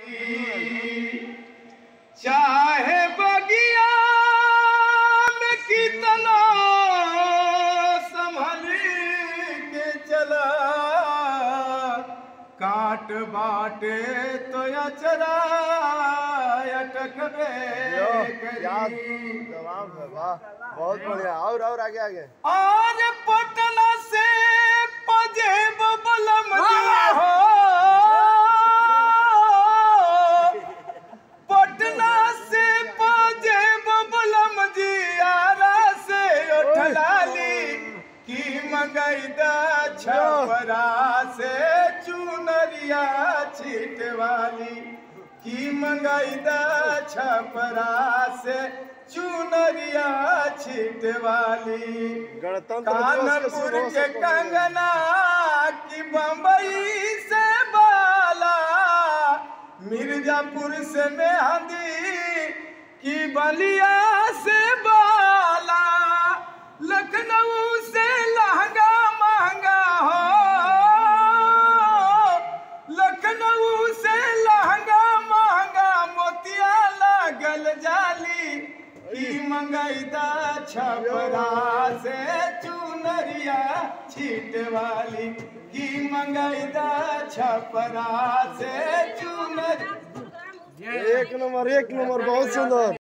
चाहे बगिया में कितना संभल के चला काट बाटे तो अचरा अटकबे याद करी जवाब है वाह बहुत बढ़िया और और आगे आगे आज पटना से पजेब बलम हो पटना से पजेब बलम जियारा से उठलाली की मंगैदा छपरा से चुनरिया छिटवाली की मंगैदा छपरा से चुनरिया छिटवाली गणतंत्र दिवस के कानपुर शुभ के अवसर पर कंगना की बम्बई से बाला मिर्जापुर से मेहंदी की बलिया से बाला लखनऊ से लहंगा महंगा हो लखनऊ से लहंगा महंगा मोतिया लागल जाली ई मंगैदा छपरा से चुनरिया छीटवाली की मंगैदा छपरा से चुनर एक नंबर एक नंबर बहुत सुंदर